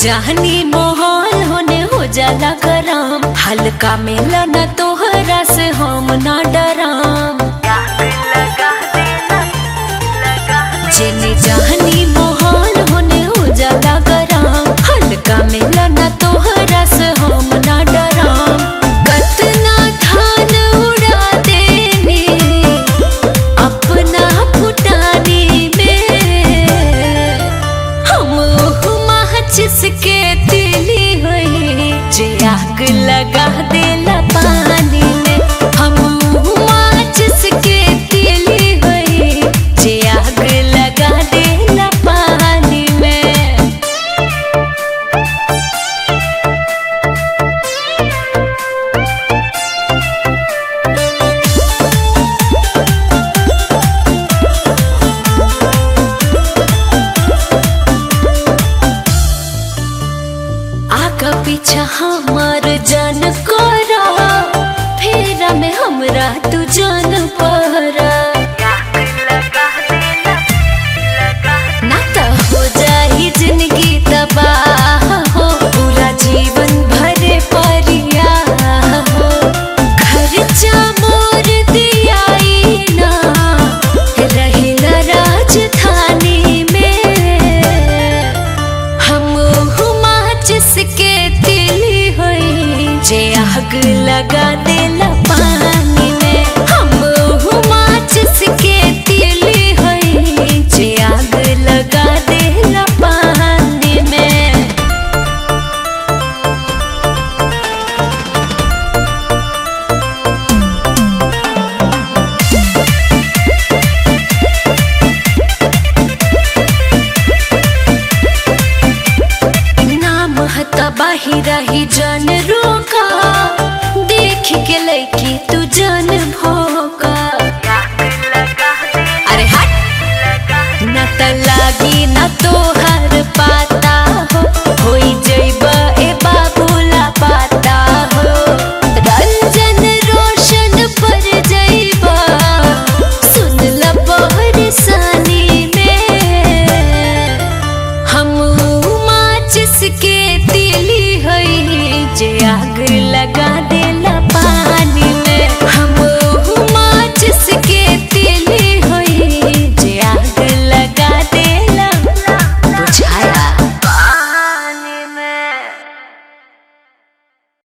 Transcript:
जहनी मोहन होने हो जाला गरम हल्का मिला न तोहरा से हम ना डराम जेने जहनी मोहन होने हो जाला गरम हल्का मिला न तोहरा से हम ना डराम कतना धान उड़ा देनी अपना फुटानी में हम जिसके दिली हुई जे आग लगा देला पानी में हम जिसके दिली हुई जे आग लगा देला पानी में आगा पीछा हमार जान करा फेरा में हमरा तू जान परा ना त हो जाही जिंदगी तबाह हो पूरा जीवन भरे परिया हो खर्चा मोर दियाई ना रहिला राजधानी में हम हुमा जिसके दिली हुई जे आग लगा देला पानी में हम हुमा जिसके दिली हुई जे आग लगा देला पानी में नाम हता बाहिरा ही जान रोका देख के लैकी तू जान भो